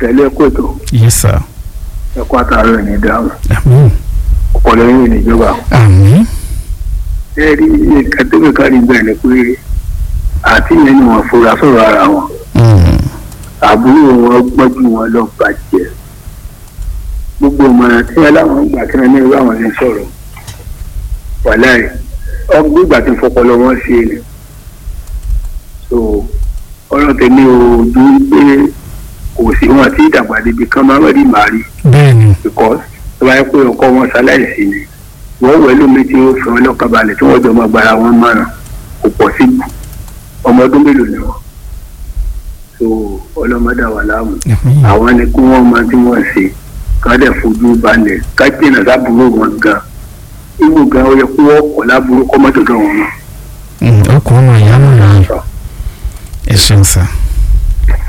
tẹ̀lé kòtò yes sir ẹ̀kọ́ àtàrà ẹ̀ ní dáhùn àmín ọ̀pọ̀lọ́ yìí níjọba. àmín ẹ rí nǹkan tó kẹ́kọ̀ọ́ rí bẹ́ẹ̀ ni pé àti yẹn ni wọ́n fura sọ̀rọ̀ ara wọn Mm. àbúrò wọn gbọ́jú wọn lọ bàjẹ́ gbogbo ìmọ̀ràn tí aláwọn gbà kí wọn ní irú àwọn ní sọ̀rọ̀ wàláì ọgbọ́n ìgbà tí fọpọlọ wọn ṣe ni so ọ̀rọ̀ tèmi ò dún pé kò sí wọn àti ìdàgbà débi kan máa ń rí màrí bẹ́ẹ̀ ni because tó bá yẹ pé ọkọ wọn ṣaláìsí ni wọ́n wẹ̀ lómi tí ó fi wọn lọ́kàn balẹ̀ tí wọ́n jọ máa gbára wọn mọ́ràn kò pọ̀ sí ọmọ ọdún mélòó ni wọn so ọlọ́mọdé wà láàmú àmín àwọn ni kí wọ́n máa tí wọ́n ṣe ká dẹ̀ fojú balẹ̀ ká jìnnà sábúrò wọn gan ibù gan ó yẹ kó wọ́n kọ̀ láburú kọ́ mọ́tò tó wọn mọ́. Mm, ọkùnrin ọmọ ìyá náà ni ẹ ṣeun sir.